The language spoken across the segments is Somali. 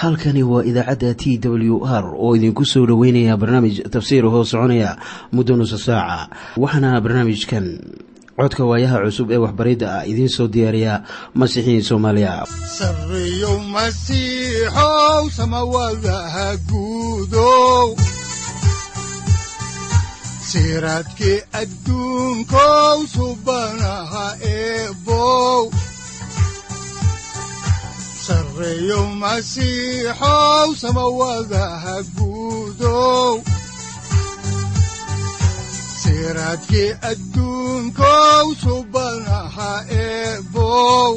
halkani waa idaacadda t w r oo idinku soo dhoweynaya barnaamij tafsiir hoo soconaya muddo nusa saaca waxaana barnaamijkan codka waayaha cusub ee waxbaridda ah idiin soo diyaariya masiixiin soomaaliya sareyow masiixow samawadaha guudow siraadkii adduunkow subanaha eebow sareyow masiixow samawadaha guudow siraadkii adduunkow subanaha eebow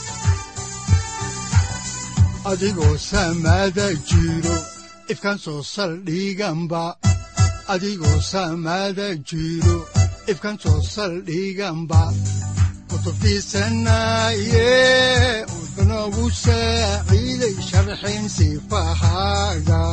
adigoo samada jiro ifkaan soo saldhiganba adigoo samada jiro ifkaan soo saldhiganba kutubtiisanaye udanogu saaciiday sharxin sifahaaga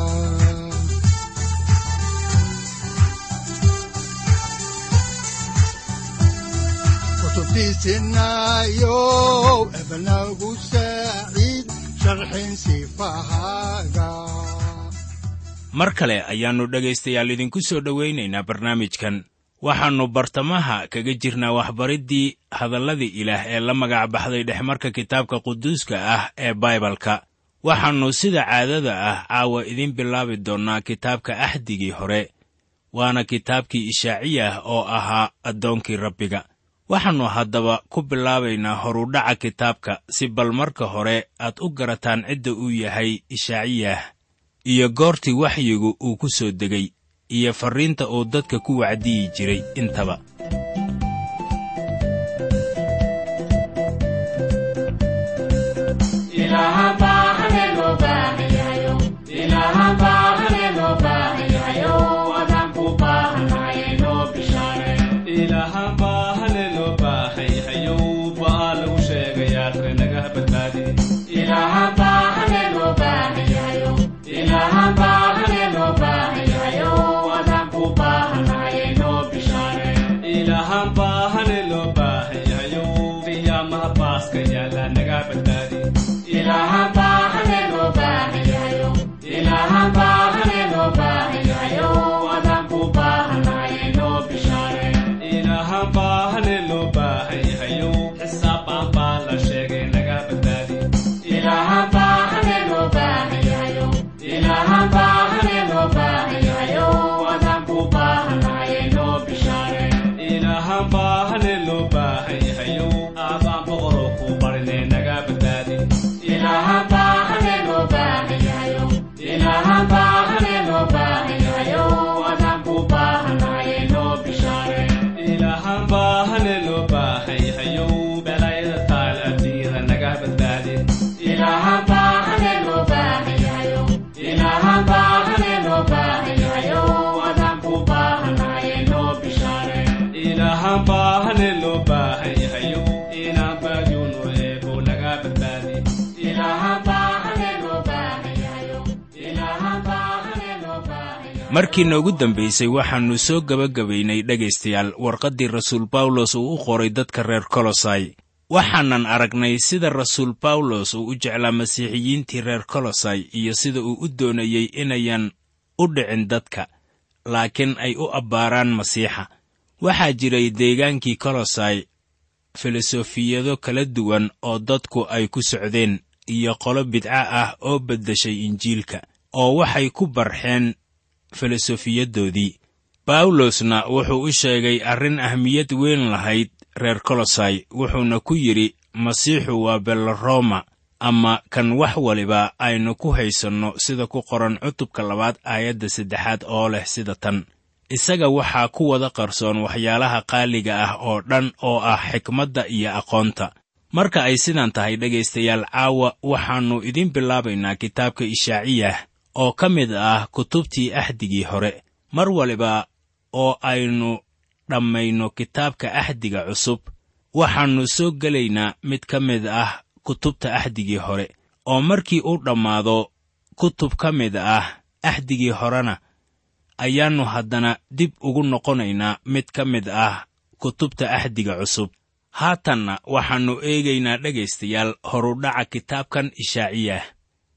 kutubtiisinayo ebanagu saaciid sharxin sifahaaga mar kale ayaannu dhegaystayaal idinku soo dhowaynaynaa barnaamijkan waxaannu bartamaha kaga jirnaa waxbariddii hadalladii ilaah ee la magac baxday dhexmarka kitaabka quduuska ah ee baibalka waxaannu sida caadada ah caawa idiin bilaabi doonnaa kitaabka axdigii hore waana kitaabkii ishaaciyah oo ahaa addoonkii rabbiga waxaannu haddaba ku bilaabaynaa horudhaca kitaabka si bal marka hore aad u garataan cidda uu yahay ishaaciyah iyo goortii waxyigu uu ku soo degay iyo farriinta uu dadka ku wacdiyi jiray intaba markii noogu dambaysay waxaannu soo gebagabaynay dhegaystayaal warqaddii rasuul bawlos uu u qoray dadka reer kolosai waxaanan aragnay sida rasuul bawlos uu u jeclaa masiixiyiintii reer kolosai iyo sida uu u doonayey inayan u dhicin dadka laakiin ay u abbaaraan masiixa waxaa jiray deegaankii kolosai filosofiyado kala duwan oo dadku ay ku socdeen iyo qolo bidca ah oo beddeshay injiilka oo waxay ku barxeen filosofiyadoodii bawlosna wuxuu u sheegay arrin ahmiyad weyn lahayd reer kolosai wuxuuna ku yidhi masiixu waa beloroma ama kan wax waliba aynu ku haysanno sida ku qoran cutubka labaad aayadda saddexaad oo leh sida tan isaga waxaa ku wada qarsoon waxyaalaha qaaliga ah oo dhan oo ah xikmadda iyo aqoonta marka ay sidan tahay dhegaystayaal caawa waxaannu idiin bilaabaynaa kitaabka ishaaciyah oo ka mid ah kutubtii axdigii hore mar waliba oo aynu dhammayno kitaabka axdiga cusub waxaannu soo gelaynaa mid ka mid ah kutubta axdigii hore oo markii uu dhammaado kutub ka mid ah axdigii horena ayaannu haddana dib ugu noqonaynaa mid ka mid ah kutubta axdiga cusub haatanna waxaannu eegaynaa dhegaystayaal horudhaca kitaabkan ishaaciyah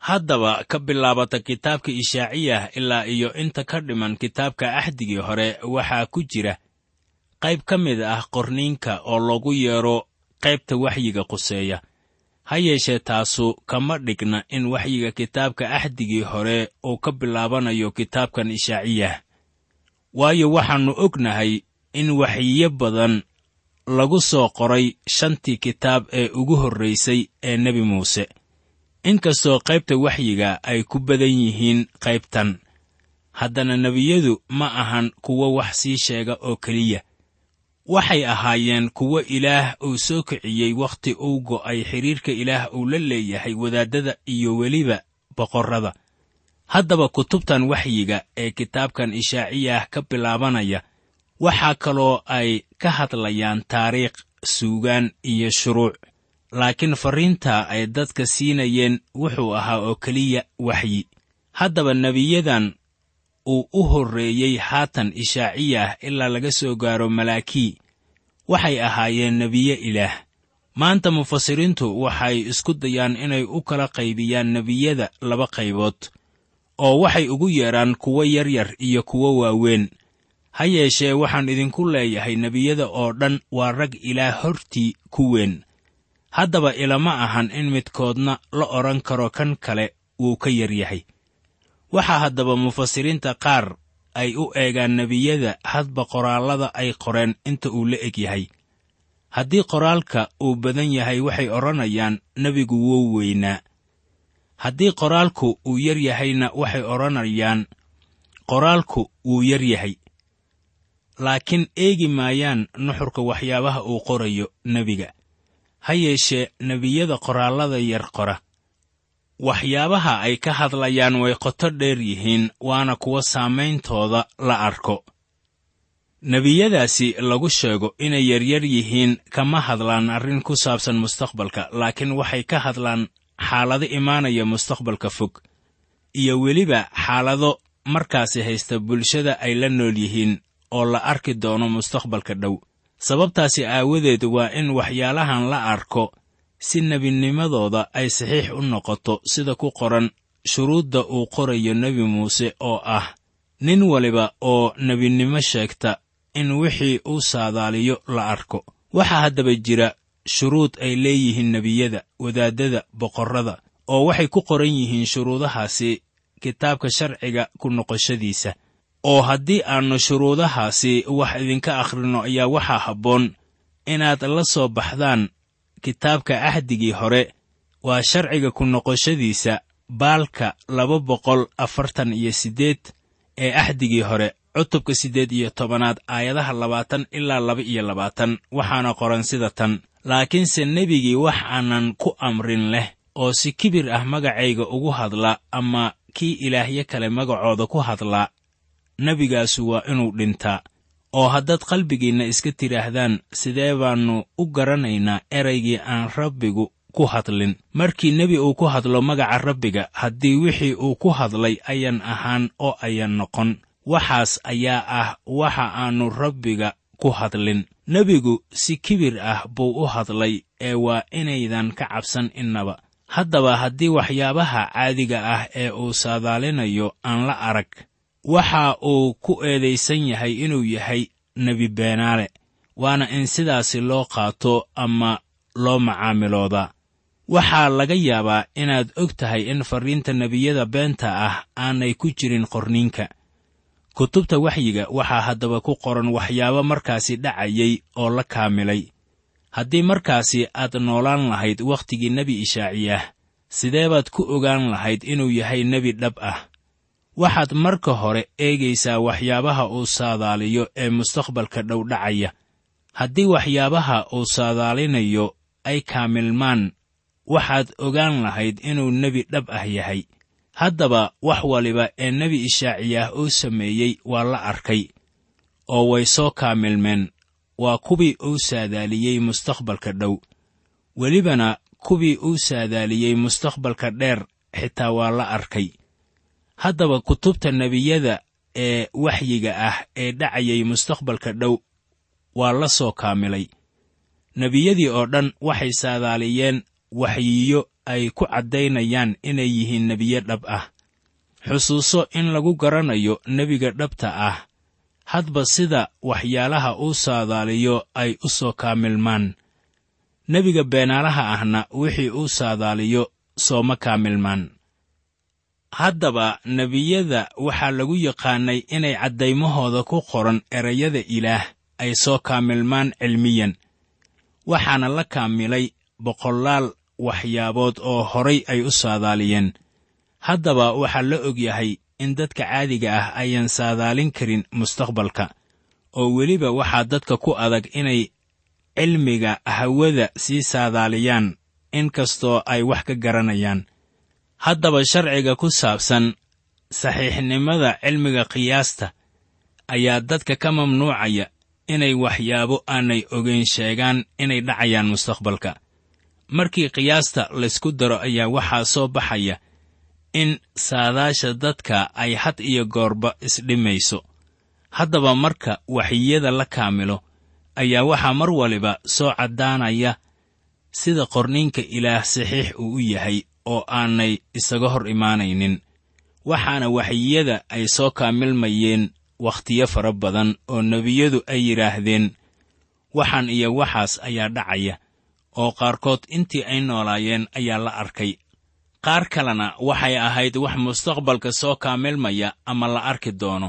haddaba ka bilaabata kitaabka ishaaciyah ilaa iyo inta ka dhiman kitaabka axdigii hore waxaa ku jira qayb ka mid ah qorniinka oo lagu yeedho qaybta waxyiga quseeya ha yeeshee taasu kama dhigna in waxyiga kitaabka axdigii hore uu ka bilaabanayo kitaabkan ishaaciyah waayo waxaannu ognahay in waxyiyo badan lagu soo qoray shantii kitaab ee ugu horraysay ee nebi muuse inkastoo qaybta waxyiga ay ku badan yihiin qaybtan haddana nebiyadu ma ahan kuwo wax sii sheega oo keliya waxay ahaayeen kuwo ilaah uu soo kiciyey wakhti uu go'ay xidhiirka ilaah uu la leeyahay wadaaddada iyo weliba boqorrada haddaba kutubtan waxyiga ee kitaabkan ishaaciyah ka bilaabanaya waxaa kaloo ay ka hadlayaan taariikh suugaan iyo shuruuc laakiin farriinta ay dadka siinayeen wuxuu ahaa oo keliya waxyi haddaba nebiyadan uu u horreeyey haatan ishaaciyah ilaa laga soo gaaro malaakii waxay ahaayeen nebiye ilaah maanta mufasiriintu waxay isku dayaan inay u kala qaybiyaan nebiyada laba qaybood oo waxay ugu yeedhaan kuwo yaryar iyo kuwo waaweyn ha yeeshee waxaan idinku leeyahay nebiyada oo dhan waa rag ilaah hortii ku weyn haddaba ilama ahan in midkoodna la odhan karo kan kale wuu ka yar yahay waxaa haddaba mufasiriinta qaar ay u eegaan nebiyada hadba qoraallada ay qoreen inta uu la eg yahay haddii qoraalka uu badan yahay waxay odhanayaan nebigu wuu weynaa haddii qoraalku uu yar yahayna waxay odhanayaan qoraalku wuu yar yahay laakiin eegi maayaan nuxurka waxyaabaha uu qorayo nebiga ha yeeshee nebiyada qoraallada yar qora waxyaabaha ay ka hadlayaan way qoto dheer yihiin waana kuwa saamayntooda la arko nebiyadaasi lagu sheego inay yaryar yihiin kama hadlaan arrin ku saabsan mustaqbalka laakiin waxay ka hadlaan xaalado imaanaya mustaqbalka fog iyo weliba xaalado markaasi haysta bulshada ay la nool yihiin oo la arki doono mustaqbalka dhow sababtaasi aawadeed waa in waxyaalahan la arko si nebinimadooda ay saxiix u noqoto sida ku qoran shuruudda uu qorayo nebi muuse oo ah nin waliba oo nebinimo sheegta in wixii uu saadaaliyo la arko waxaa haddaba jira shuruud ay leeyihiin nebiyada wadaaddada boqorrada oo waxay ku qoran yihiin shuruudahaasi kitaabka sharciga ku noqoshadiisa oo haddii aannu shuruudahaasi wax idinka akhrinno ayaa waxaa habboon inaad la soo baxdaan kitaabka ahdigii hore waa sharciga ku noqoshadiisa baalka laba boqol afartan iyo siddeed ee ahdigii hore cutubka siddeed iyo tobanaad aayadaha labaatan ilaa laba iyo labaatan waxaana qoran sida tan laakiinse nebigii wax aanan ku amrin leh oo si kibir ah magacayga ugu hadla ama kii ilaahyo kale magacooda ku hadlaa nebigaasu waa inuu dhintaa oo haddaad qalbigiinna iska tidhaahdaan sidee baannu u garanaynaa eraygii aan rabbigu ku hadlin markii nebi uu ku hadlo magaca rabbiga haddii wixii uu ku hadlay ayan ahaan oo ayan noqon waxaas ayaa ah waxa aannu rabbiga ku hadlin nebigu si kibir ah buu u hadlay ee waa inaydan ka cabsan innaba haddaba haddii waxyaabaha caadiga ah ee uu saadaalinayo aan la arag waxa uu ku eedaysan yahay inuu yahay nebi beenaale waana in sidaasi loo qaato ama loo macaamiloodaa waxaa laga yaabaa inaad og tahay in farriinta nebiyada beenta ah aanay ku jirin qorniinka kutubta waxyiga waxaa haddaba ku qoran waxyaabo markaasi dhacayay oo la kaamilay haddii markaasi aad noolaan lahayd wakhtigii nebi ishaaciyah sidee baad ku ogaan lahayd inuu yahay nebi dhab ah waxaad marka hore eegaysaa waxyaabaha uu saadaaliyo ee mustaqbalka dhow dhacaya haddii waxyaabaha uu saadaalinayo ay kaamilmaan waxaad ogaan lahayd inuu nebi dhab ah yahay haddaba wax waliba ee nebi ishaaciyah uu sameeyey waa la arkay oo way soo kaamilmeen waa kuwii uu saadaaliyey mustaqbalka dhow welibana kuwii uu saadaaliyey mustaqbalka dheer xitaa waa la arkay haddaba kutubta nebiyada ee waxyiga ah ee dhacayay mustaqbalka dhow waa la soo kaamilay nebiyadii oo dhan waxay saadaaliyeen waxyiyo ay ku caddaynayaan inay yihiin nebiye dhab ah xusuuso in lagu garanayo nebiga dhabta ah hadba sida waxyaalaha uu saadaaliyo ay u soo kaamilmaan nebiga beenaalaha ahna wixii uu saadaaliyo sooma kaamilmaan haddaba nebiyada waxaa lagu yaqaannay inay caddaymahooda ku qoran erayada ilaah ay soo kaamilmaan cilmiyan waxaana la kaamilay boqolaal waxyaabood oo horay ay u saadaaliyeen haddaba waxaa la og yahay in dadka caadiga ah ayaan saadaalin karin mustaqbalka oo weliba waxaa dadka ku adag inay cilmiga hawada sii saadaaliyaan in kastoo ay wax ka garanayaan haddaba sharciga ku saabsan saxiixnimada cilmiga qiyaasta ayaa dadka ka mamnuucaya inay waxyaabo aanay ogeyn sheegaan inay dhacayaan mustaqbalka markii qiyaasta laysku daro ayaa waxaa soo baxaya in saadaasha dadka ay had iyo goorba isdhimayso haddaba marka waxyiyada la kaamilo ayaa waxaa mar waliba soo caddaanaya sida qorniinka ilaah saxiix uu u yahay oo aanay isaga hor imaanaynin waxaana waxyiyada ay soo kaamilmayeen wakhtiyo fara badan oo nebiyadu ay yidhaahdeen waxaan iyo waxaas ayaa dhacaya oo qaarkood intii ay noolaayeen ayaa la arkay qaar kalena waxay ahayd wax mustaqbalka soo kaamilmaya ama la arki doono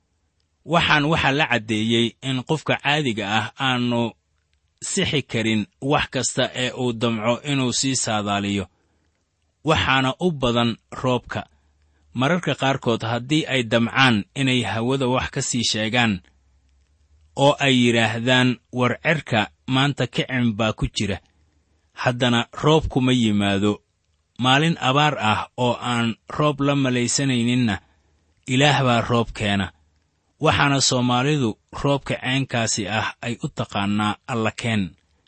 waxaan waxaa la caddeeyey in qofka caadiga ah aanu sixi karin wax kasta ee uu damco inuu sii saadaaliyo waxaana u badan roobka mararka qaarkood haddii ay damcaan inay hawada wax ka sii sheegaan oo ay yidhaahdaan war cerka maanta kicin baa ku jira haddana roob kuma yimaado maalin abaar ah oo aan roob la malaysanayninna ilaah baa roob keena waxaana soomaalidu roobka ceenkaasi ah ay u taqaannaa allakeen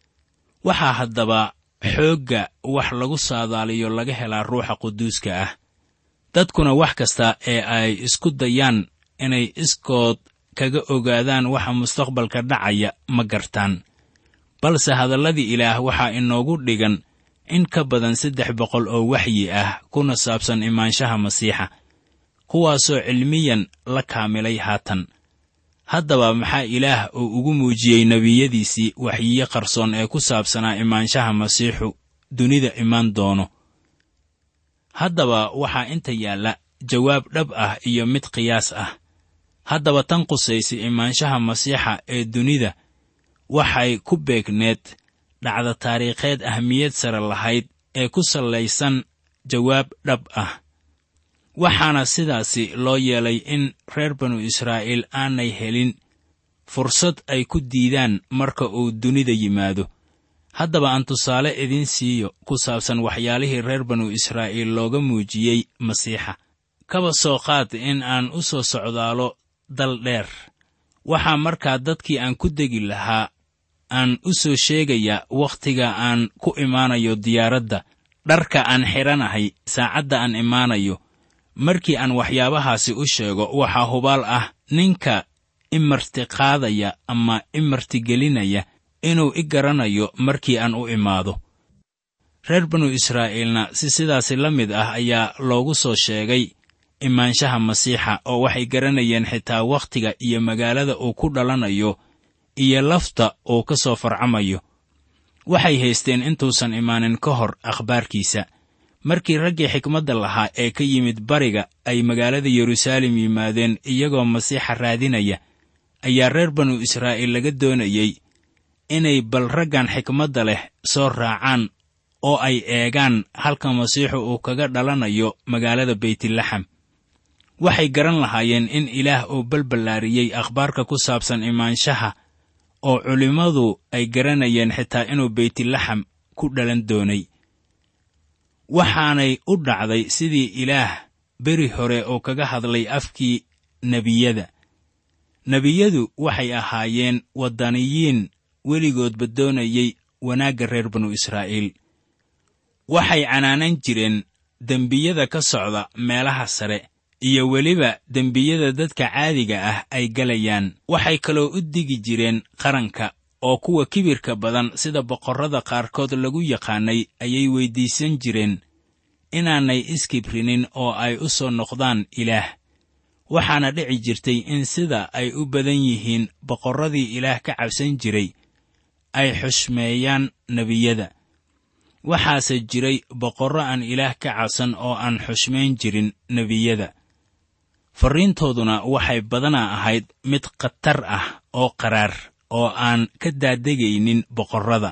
waxaa haddaba xoogga wax lagu saadaaliyo laga helaa ruuxa quduuska ah dadkuna wax kasta ee ay isku dayaan inay iskood kaga ogaadaan waxa mustaqbalka dhacaya ma gartaan balse hadalladii ilaah waxaa inoogu dhigan in ka badan saddex boqol oo waxyi ah kuna saabsan imaanshaha masiixa kuwaasoo cilmiyan la kaamilay haatan haddaba maxaa ilaah uu ugu muujiyey nebiyadiisii waxyiyo qarsoon ee ku saabsanaa imaanshaha masiixu dunida imaan doono haddaba waxaa inta yaalla jawaab dhab ah iyo mid qiyaas ah haddaba tan qusaysa imaanshaha masiixa ee dunida waxay ku beegneed dhacda taariikheed ahmiyad sare lahayd ee ku sallaysan jawaab dhab ah waxaana sidaasi loo yeelay in reer banu israa'iil aanay helin fursad ay ku diidaan marka uu dunida yimaado haddaba aan tusaale idiin siiyo ku saabsan waxyaalihii reer banu israa'iil looga muujiyey masiixa kaba soo qaad in aan u soo socdaalo dal dheer waxaa markaa dadkii aan ku degi lahaa aan u soo sheegaya wakhtiga aan ku imaanayo diyaaradda dharka aan xidhanahay saacadda aan imaanayo markii aan waxyaabahaasi u sheego waxaa hubaal ah ninka imartiqaadaya ama imartigelinaya inuu i garanayo markii aan u imaado reer banu israa'iilna si sidaasi la mid ah ayaa loogu soo sheegay imaanshaha masiixa oo waxay garanayeen xitaa wakhtiga iyo magaalada uu ku dhalanayo iyo lafta uu ka soo farcamayo waxay haysteen intuusan imaanin ka hor akhbaarkiisa markii raggii xikmadda lahaa ee ka yimid bariga ay magaalada yeruusaalem yimaadeen iyagoo masiixa raadinaya ayaa reer banu israa'iil laga doonayey inay bal raggan xikmadda leh soo raacaan oo ay eegaan halka masiixu uu kaga dhalanayo magaalada beytlaxam waxay garan lahaayeen in ilaah uu balballaariyey akhbaarka ku saabsan imaanshaha oo culimmadu ay garanayeen xitaa inuu beytlaxam ku dhalan doonay waxaanay u dhacday sidii ilaah beri hore oo kaga hadlay afkii nebiyada nebiyadu waxay ahaayeen waddaniyiin weligoodba doonayey wanaagga reer banu israa'iil waxay canaanan jireen dembiyada ka socda meelaha sare iyo weliba dembiyada dadka caadiga ah ay galayaan waxay kaloo u digi jireen qaranka oo kuwa kibirka badan sida boqorrada qaarkood lagu yaqaannay ayay weyddiisan jireen inaanay iskibrinin oo ay u soo noqdaan ilaah waxaana dhici jirtay in sida ay u badan yihiin boqorradii ilaah ka cabsan jiray ay xushmeeyaan nebiyada waxaase jiray boqorro aan ilaah ka cabsan oo aan xushmayn jirin nebiyada farriintooduna waxay badanaa ahayd mid khatar ah oo qaraar oo aan ka daadegaynin boqorrada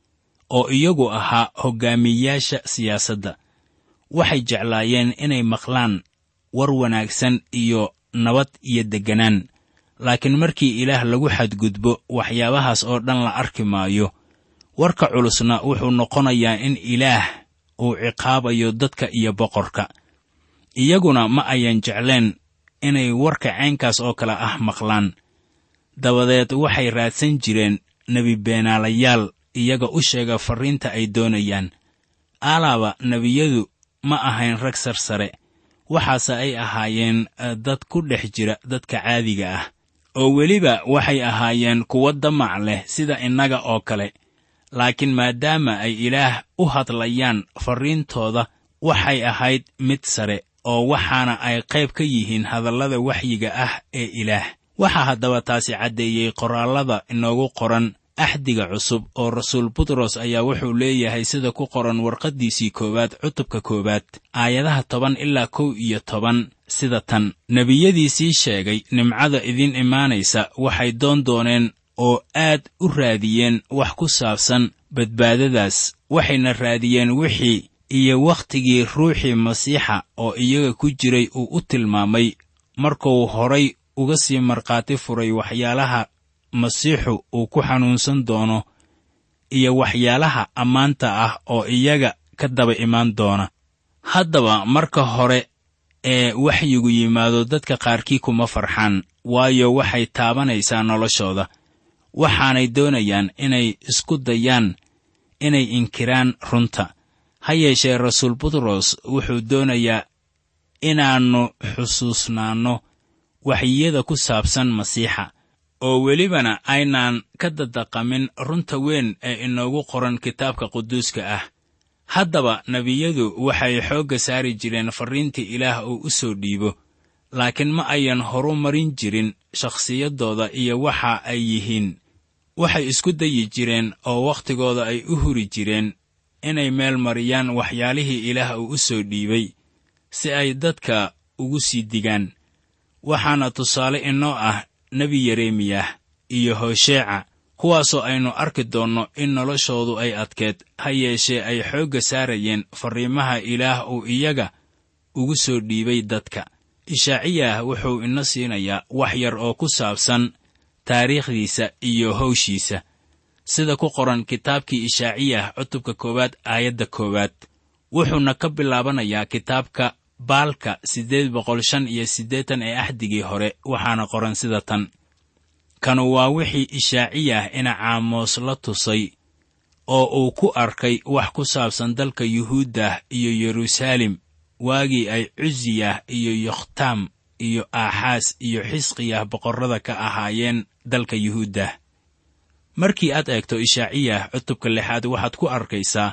oo iyagu ahaa hoggaamiyayaasha siyaasadda waxay jeclaayeen inay maqlaan war wanaagsan iyo nabad iyo degganaan laakiin markii ilaah lagu xadgudbo waxyaabahaas oo dhan la arki maayo warka culusna wuxuu noqonayaa in ilaah uu ciqaabayo dadka iyo boqorka iyaguna ma ayan jecleen inay warka caynkaas oo kale ah maqlaan dabadeed waxay raadsan jireen nebi beenaalayaal iyaga u sheega farriinta ay doonayaan alaaba nebiyadu ma ahayn rag sarsare waxaase ay ahaayeen dad ku dhex jira dadka caadiga ah oo weliba waxay ahaayeen kuwo damac leh sida innaga oo kale laakiin maadaama ay ilaah u hadlayaan farriintooda waxay ahayd mid sare oo waxaana ay qayb ka yihiin hadallada waxyiga ah ee ilaah waxaa haddaba taasi caddeeyey qoraallada inoogu qoran axdiga cusub oo rasuul butros ayaa wuxuu leeyahay sida ku qoran warqaddiisii koowaad cutubka koowaad aayadaha toban ilaa kow iyo toban sida tan nebiyadii sii sheegay nimcada idiin imaanaysa waxay doon dooneen oo aad u raadiyeen wax ku saabsan badbaadadaas waxayna raadiyeen wixii iyo wakhtigii ruuxii masiixa oo iyaga ku jiray uu u tilmaamay markuu horay uga sii markhaati furay waxyaalaha masiixu uu ku xanuunsan doono iyo waxyaalaha ammaanta ah oo iyaga ka daba imaan doona haddaba marka hore ee waxyigu yimaado dadka qaarkii kuma farxaan waayo waxay taabanaysaa noloshooda waxaanay doonayaan inay isku dayaan inay inkiraan runta ha yeeshee rasuul butros wuxuu doonayaa inaannu xusuusnaanno waxyiyada ku saabsan masiixa oo welibana aynaan ka dadaqamin runta weyn ee inoogu qoran kitaabka quduuska ah haddaba nebiyadu waxay xoogga saari jireen farriintii ilaah uu u soo dhiibo laakiin ma ayan horu marin jirin shakhsiyaddooda iyo waxa ay yihiin waxay isku dayi jireen oo wakhtigooda ay u huri jireen inay meel mariyaan waxyaalihii ilaah uu u soo dhiibay si ay dadka ugu sii digaan waxaana tusaale inoo ah nebi yeremiyah iyo hosheeca kuwaasoo aynu arki doonno in noloshoodu ay adkeed ha yeeshee ay xoogga saarayeen farriimaha ilaah uu iyaga ugu soo dhiibay dadka ishaaciyah wuxuu ina siinayaa wax yar oo ku saabsan taariikhdiisa iyo hawshiisa sida ku qoran kitaabkii ishaaciyah cutubka koowaad aayadda koowaad wuxuuna ka bilaabanayaa kitaabka baalka siddeed boqol shan iyo siddeetan ee axdigii hore waxaana qoran sida tan kanu waa wixii ishaaciyah ina caamoos la tusay oo uu ku arkay wax ku saabsan dalka yuhuuddah iyo yeruusaalem waagii ay cusiyah iyo yokhtaam iyo aaxaas iyo xisqiyah boqorrada ka ahaayeen dalka yuhuuddah markii aad eegto ishaaciyah cutubka lixaad waxaad ku arkaysaa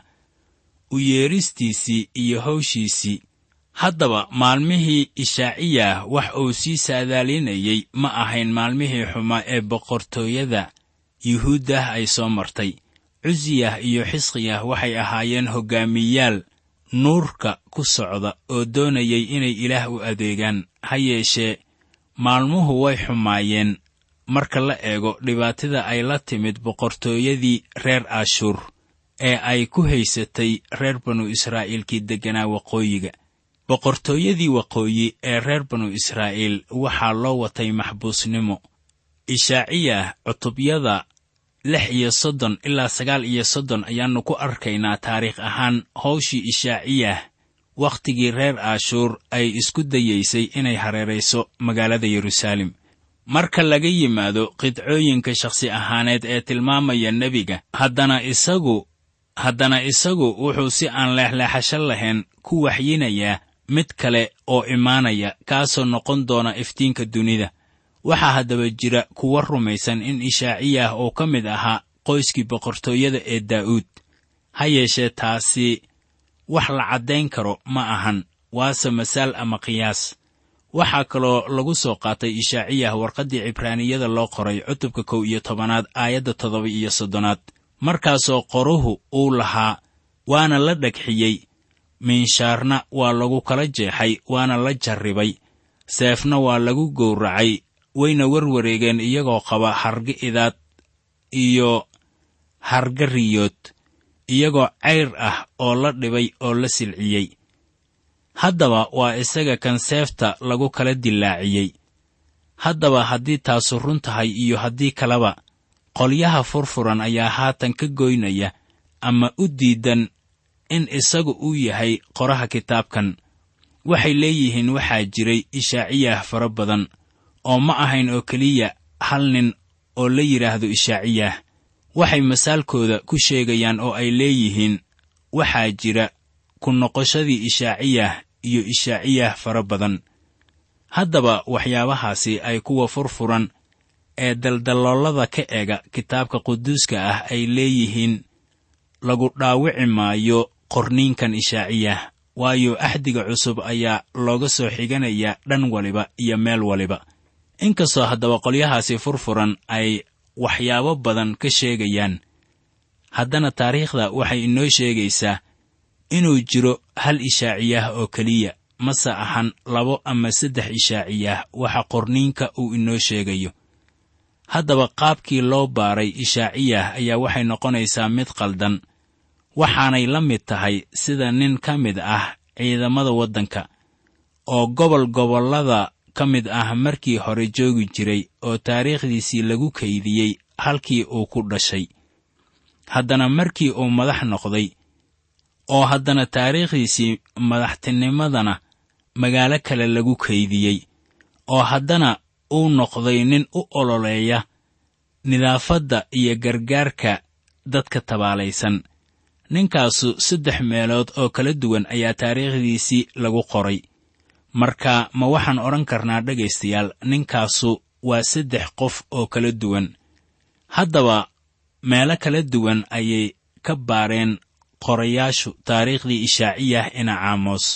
u yeeristiisii iyo hawshiisii haddaba maalmihii ishaaciyah wax uu sii saadaalinayey ma ahayn maalmihii xumaa ee boqortooyada yuhuuddah ay soo martay cusiyah iyo xisqiyah waxay ahaayeen hoggaamiyaal nuurka ku socda oo doonayay inay ilaah u adeegaan ha yeeshee maalmuhu way xumaayeen marka la eego dhibaatada ay la timid boqortooyadii reer ashuur ee ay ku haysatay reer banu israa'iilkii degganaa waqooyiga boqortooyadii waqooyi ee reer banu israa'iil waxaa loo watay maxbuusnimo ishaaciyah cutubyada lix iyo soddon ilaa sagaal iyo soddon ayaannu ku arkaynaa taariikh ahaan hawshii ishaaciyah wakhtigii reer ashuur ay isku dayaysay inay hareerayso magaalada yeruusaalem marka laga yimaado qidcooyinka shakhsi ahaaneed ee tilmaamaya nebiga haddana isagu haddana isagu wuxuu si aan leexleexasho lahayn ku waxyinayaa mid kale oo imaanaya kaasoo noqon doona iftiinka dunida waxaa haddaba jira kuwa rumaysan in ishaaciyah oo ka mid ahaa qoyskii boqortooyada ee daa'uud ha yeeshee taasi wax la caddayn karo ma ahan waase masaal ama qiyaas waxaa kaloo lagu soo qaatay ishaaciyah warqaddii cibraaniyada loo qoray cutubka kow iyo tobanaad aayadda toddoba iyo soddonaad markaasoo qoruhu uu lahaa waana la dhagxiyey miinshaarna waa lagu kala jeexay waana la jarribay seefna waa lagu gowracay wayna warwareegeen iyagoo qaba harga idaad iyo harga riyood iyagoo cayr ah oo la dhibay oo la silciyey haddaba waa isaga kan seefta lagu kala dillaaciyey haddaba haddii taasu run tahay iyo haddii kaleba qolyaha furfuran ayaa haatan ka goynaya ama u diidan in isagu uu yahay qoraha kitaabkan waxay leeyihiin waxaa jiray ishaaciyah fara badan oo ma ahayn oo keliya hal nin oo la yidhaahdo ishaaciyah waxay masaalkooda ku sheegayaan oo ay leeyihiin waxaa jira ku noqoshadii ishaaciyah iyo ishaaciyah fara badan haddaba waxyaabahaasi ay kuwa furfuran ee daldaloolada ka ega kitaabka quduuska ah ay leeyihiin lagu dhaawici maayo qorniinkan ishaaciyah waayo axdiga cusub ayaa looga soo xiganayaa dhan waliba iyo meel waliba inkastoo haddaba qolyahaasi furfuran ay waxyaabo badan ka sheegayaan haddana taariikhda waxay inoo sheegaysaa inuu jiro hal ishaaciyah oo keliya mase ahan labo ama saddex ishaaciyah waxa qorniinka uu inoo sheegayo haddaba qaabkii loo baaray ishaaciyah ayaa waxay noqonaysaa mid qaldan waxaanay la mid tahay sida nin ka mid ah ciidamada waddanka oo gobol gobollada ka mid ah markii hore joogi jiray oo taariikhdiisii lagu kaydiyey halkii uu ku dhashay haddana markii uu madax noqday oo haddana taariikhdiisii madaxtinimadana magaalo kale lagu kaydiyey oo haddana uu noqday nin u ololeeya nidaafadda iyo gargaarka dadka tabaalaysan ninkaasu saddex meelood oo kala duwan ayaa taariikhdiisii lagu qoray marka ma waxaan odhan karnaa dhegaystayaal ninkaasu waa saddex qof oo kala duwan haddaba meelo kala duwan ayay ka baareen qorayaashu taariikhdii ishaaciyah ina caamos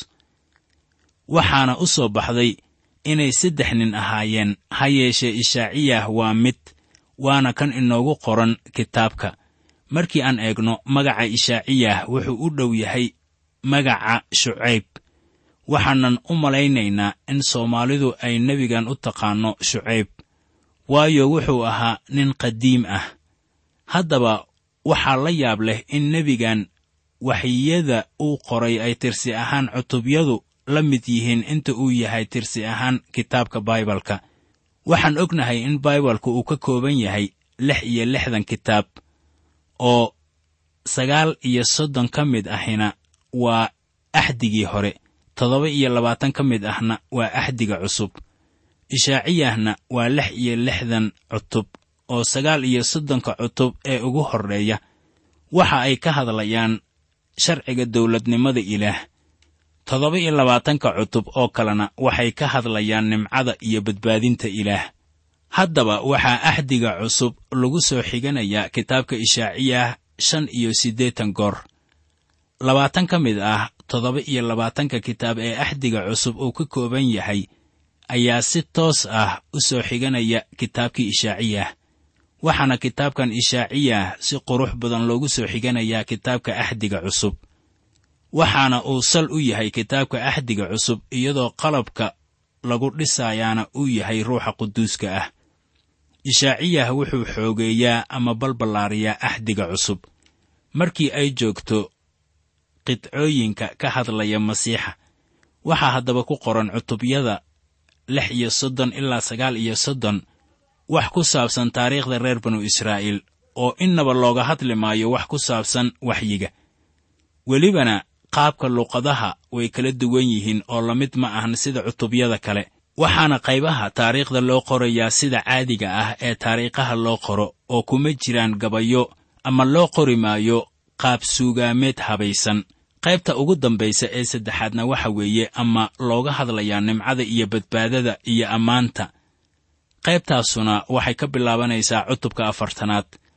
waxaana u soo baxday inay saddex nin ahaayeen ha yeeshee ishaaciyah waa mid waana kan inoogu qoran kitaabka markii aan eegno magaca ishaaciyah wuxuu u dhow yahay magaca shucayb waxaanan u malaynaynaa in soomaalidu ay nebigan u taqaanno shucayb waayo wuxuu ahaa nin qadiim ah haddaba waxaa la yaab leh in nebigan waxyada uu qoray ay tirsi ahaan cutubyadu la mid yihiin inta uu yahay tirsi ahaan kitaabka baibalka waxaan ognahay in baibalku uu ka kooban yahay lix iyo lixdan kitaab oo sagaal iyo soddon ka mid ahina waa axdigii hore toddoba iyo labaatan ka mid ahna waa axdiga cusub ishaaciyahna waa lix iyo lixdan cutub oo sagaal iyo soddonka cutub ee ugu horreeya waxa ay ka hadlayaan sharciga dawladnimada ilaah toddoba iyo labaatanka cutub oo kalena waxay ka hadlayaan nimcada iyo badbaadinta ilaah haddaba waxaa axdiga cusub lagu soo xiganayaa kitaabka ishaaciyah shan iyo siddeetan goor labaatan ka mid ah toddoba iyo labaatanka kitaab ee axdiga cusub uu ka kooban yahay ayaa si toos ah u soo xiganaya kitaabkii ishaaciyah waxaana kitaabkan ishaaciyah si qurux badan loogu soo xiganayaa kitaabka axdiga cusub waxaana uu sal u yahay kitaabka axdiga cusub iyadoo qalabka lagu dhisayaana uu yahay ruuxa quduuska ah ishaaciyah wuxuu xoogeeyaa ama balballaariyaa axdiga cusub markii ay joogto qidcooyinka ka hadlaya masiixa waxaa haddaba ku qoran cutubyada lix iyo soddon ilaa sagaal iyo soddon wax ku saabsan taariikhda reer banu israa'iil oo innaba looga hadli maayo wax ku saabsan waxyiga welibana qaabka luqadaha way kala duwan yihiin oo la mid ma ahan sida cutubyada kale waxaana qaybaha taariikhda loo qorayaa sida caadiga ah ee taariikhaha loo qoro oo kuma jiraan gabayo ama loo qori maayo qaab suugaameed habaysan qaybta ugu dambaysa ee saddexaadna waxa weeye ama looga hadlayaa nimcada iyo badbaadada iyo ammaanta qaybtaasuna waxay ka bilaabanaysaa cutubka afartanaad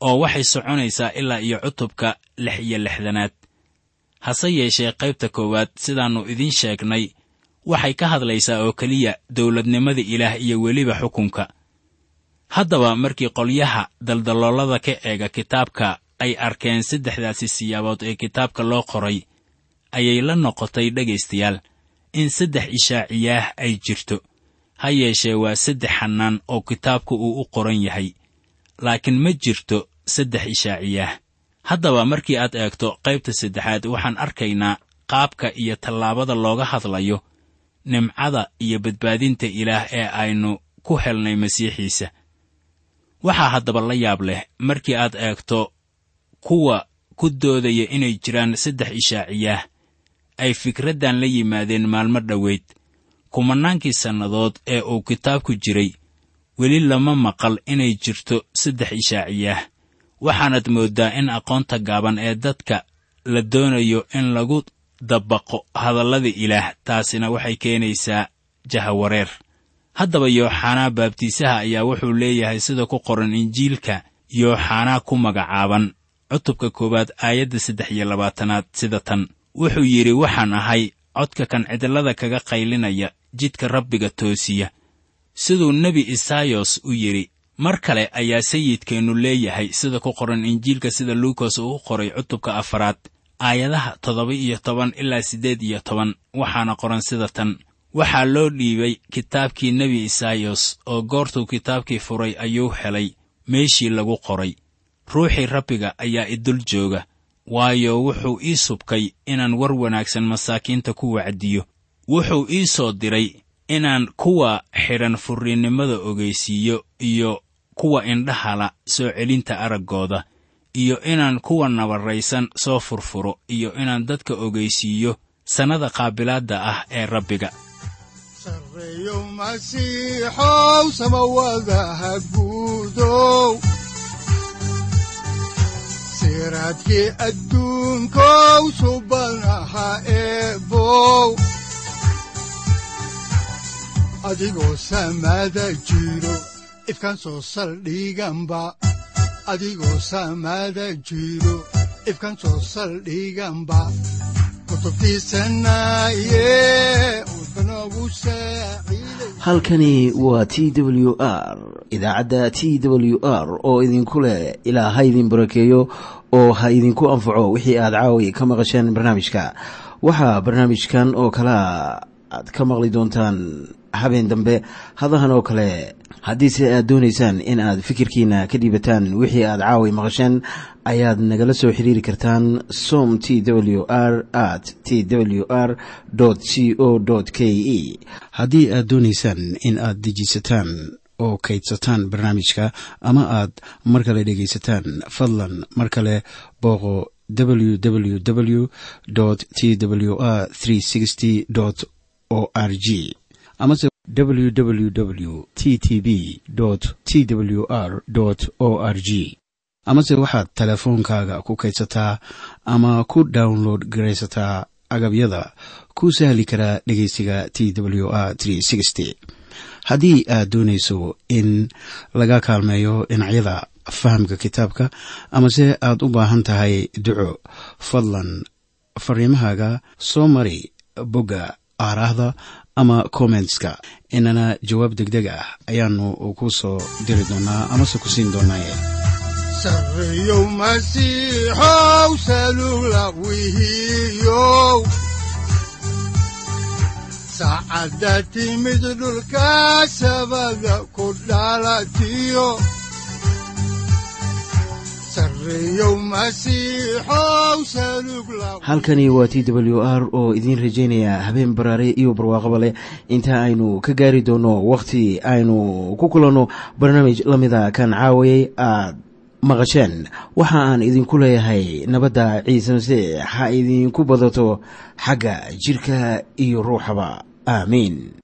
oo waxay soconaysaa ilaa iyo cutubka lix iyo lixdanaad hase yeeshee qaybta koowaad sidaannu idiin sheegnay waxay ka hadlaysaa oo keliya dawladnimada ilaah iyo weliba xukunka haddaba markii qolyaha daldaloolada ka eega kitaabka ay arkeen saddexdaasi siyaabood ee kitaabka loo qoray ayay la noqotay dhegaystayaal in saddex ishaaciyaah ay jirto ha yeeshee waa saddex xannaan oo kitaabku uu u qoran yahay laakiin ma jirto saddex ishaaciyaah haddaba markii aad eegto qaybta saddexaad waxaan arkaynaa qaabka iyo tallaabada looga hadlayo nimcada iyo badbaadinta ilaah ee aynu ku helnay masiixiisa waxaa haddaba la yaab leh markii aad eegto kuwa ku doodaya inay jiraan saddex ishaaciyaah ay fikraddan la yimaadeen maalmo dhoweyd kumannaankii sannadood ee uu kitaabku jiray weli lama maqal inay jirto saddex ishaaciyaah waxaanad mooddaa in aqoonta gaaban ee dadka la doonayo in lagu dabaqo hadallada ilaah taasina waxay keenaysaa jahawareer haddaba yooxanaa baabtiisaha ayaa wuxuu leeyahay sida ku qoran injiilka yooxanaa ku magacaaban cutubka koowaad aayadda saddex iyo labaatanaad sida tan wuxuu yidhi waxaan ahay codka kan cidlada kaga qaylinaya jidka rabbiga toosiya siduu nebi isaayos u yidhi mar kale ayaa sayidkeennu leeyahay sida ku qoran injiilka sida luukas uu u qoray cutubka afaraad aayadaha toddoba iyo toban ilaa siddeed iyo toban waxaana qoran sida tan waxaa loo dhiibay kitaabkii nebi isaayos oo goortuu kitaabkii furay ayuu helay meeshii lagu qoray ruuxii rabbiga ayaa idul jooga waayo wuxuu ii subkay inaan war wanaagsan masaakiinta ku wacdiyo wuxuu ii soo diray inaan kuwa xidhan furriinnimada ogeysiiyo iyo kuwa indhahala soo celinta araggooda iyo inaan kuwa nabarraysan soo furfuro iyo inaan dadka ogeysiiyo sannada qaabilaadda ah ee rabbiga sarreeyo masiixow samawadaha guudow siraadkii adduunkow subanaha eebow adigoo samada jiro ifkaan soo saldhiganba adigoo samada jiro ifkaan soo saldhiganba kutubtiisanaye udbanogu saaciiday halkani waa t w r idaacadda t w r oo idinku leh ilaa ha idin barakeeyo oo ha idinku anfaco wixii aad caawi ka maqasheen barnaamijka waxaa barnaamijkan oo kalea aad ka maqli doontaan habeen dambe hadahan oo kale haddiise aad doonaysaan in aad fikirkiina ka dhiibataan wixii aad caawi maqasheen ayaad nagala soo xiriiri kartaan som t w r at t w r c o k e haddii aad doonaysaan in aad dejiisataan oo kaydsataan barnaamijka ama aad mar kale dhegaysataan fadlan mar kale booqo www t w r o r g amase www t t b t w r o r g amase waxaad teleefoonkaaga ku kaydsataa ama ku download garaysataa agabyada ku sahli karaa dhegeysiga t w r haddii aad doonayso in laga kaalmeeyo dhinacyada fahamka kitaabka amase aad u baahan tahay duco fadlan fariimahaaga soo mari bogga aaraahda ama kommentska inana jawaab degdeg ah ayaanu ku soo diri doonaa amase ku siin doonaaye sarreeyow masiixow salugla wihiyow saacadda timid dhulka sabada ku dhalatiyo sarreeyow masiixow salugla halkani waa t w r oo idiin rajaynaya habeen baraare iyo barwaaqaba leh inta aynu ka gaari doono wakhti aynu ku kulanno barnaamij la mida kan caawayay aad maqasheen waxa aan idinku leeyahay nabadda ciise masiix ha idinku badato xagga jidhka iyo ruuxaba aamiin